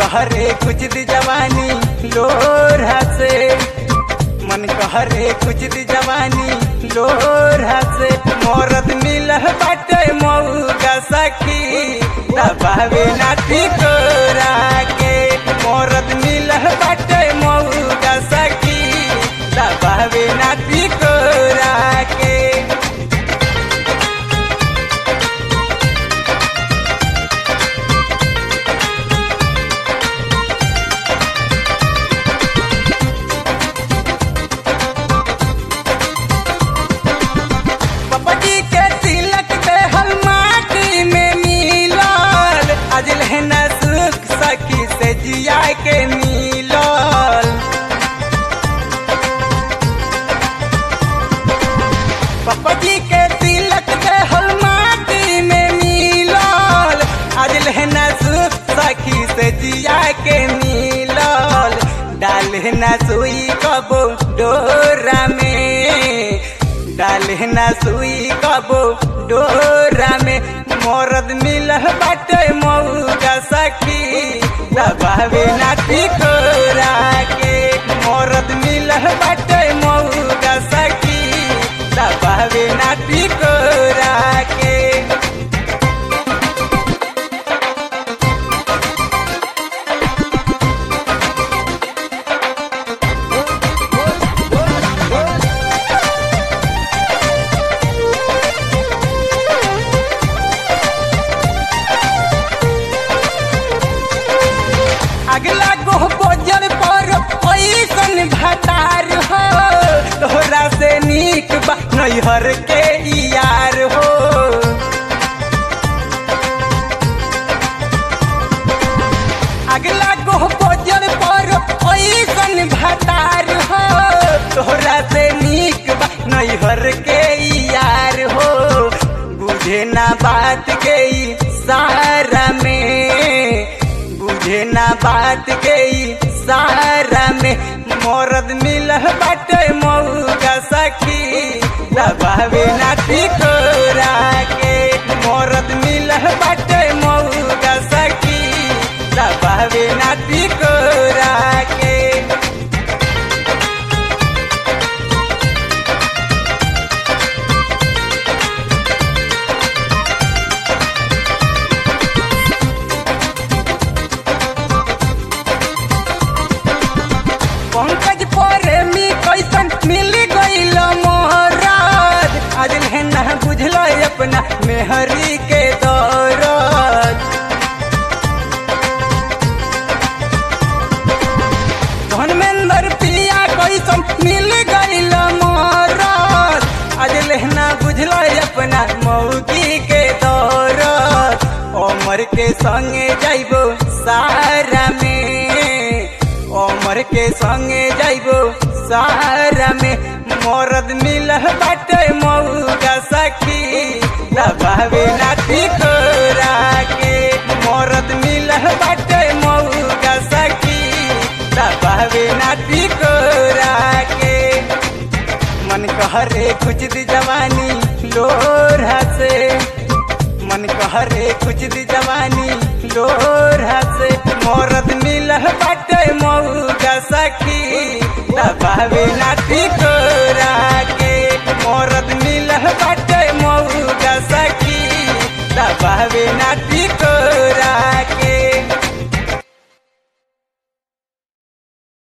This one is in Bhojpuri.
कहरे कुछ दी जवानी लोरहा से मन कहरे कुछ दी जवानी लोरहा से मोरत मिलह बाटे मऊगा सखी दबावे नाटी तोरा के मोरत मिलह बाटे मऊगा सखी दबावे नाटी तोरा के पपटी के तिलक दे हल माटी में मिलल आज लहना सुख सखी से जिया के मिलल पपटी के तिलक दे हल माटी में मिलल आज लहना सुख सखी से जिया के मिलल डाले ना सुई कबो डोरा में डाले ना सुई कबो डोरा में मोरद मिलह बाटे मऊगा सखी दबावे नाटी कोरा के मोरद मिलह बाटे मऊगा सखी दबावे नाटी कोरा के अगला गोह गोजर पर ऐसन भतार हो तोहरा से नीक बा नैहर के यार हो अगला गोह गोजर पर ऐसन भतार हो तोहरा से नीक बा नैहर के यार हो बुझे ना बात के ई सारा में बुझे ना बात के ई सारा में मोरद मिलह बाटे मऊगा सखी दबावे नाटी कोरा के मोरद मिलह बाटे मऊगा सखी दबावे नाटी कोरा के पंकज प्रेमी कैसन मिल गईल मोहराज आज लेना बुझल अपना मेहरी के दौरत धर्मेंद्र पिया कैसन मिल गईल मोहराज आज लेना बुझल अपना मौगी के दौरत अमर के संगे जाइबो सारा में अमर के संगे जाइबो सारा में मरद मिलह बाटे मऊगा सखी दबावे नाटी कोरा के मरद मिलह बाटे मऊगा सखी दबावे नाटी कोरा के मन कहरे कुछ दी जवानी लोरहा से मन कहरे कुछ दी जवानी लोरहा से मोरद मिलह बाटे मऊगा सखी दबावे नाटी कोरा के मोरद मिलह बाटे मऊगा सखी दबावे नाटी कोरा के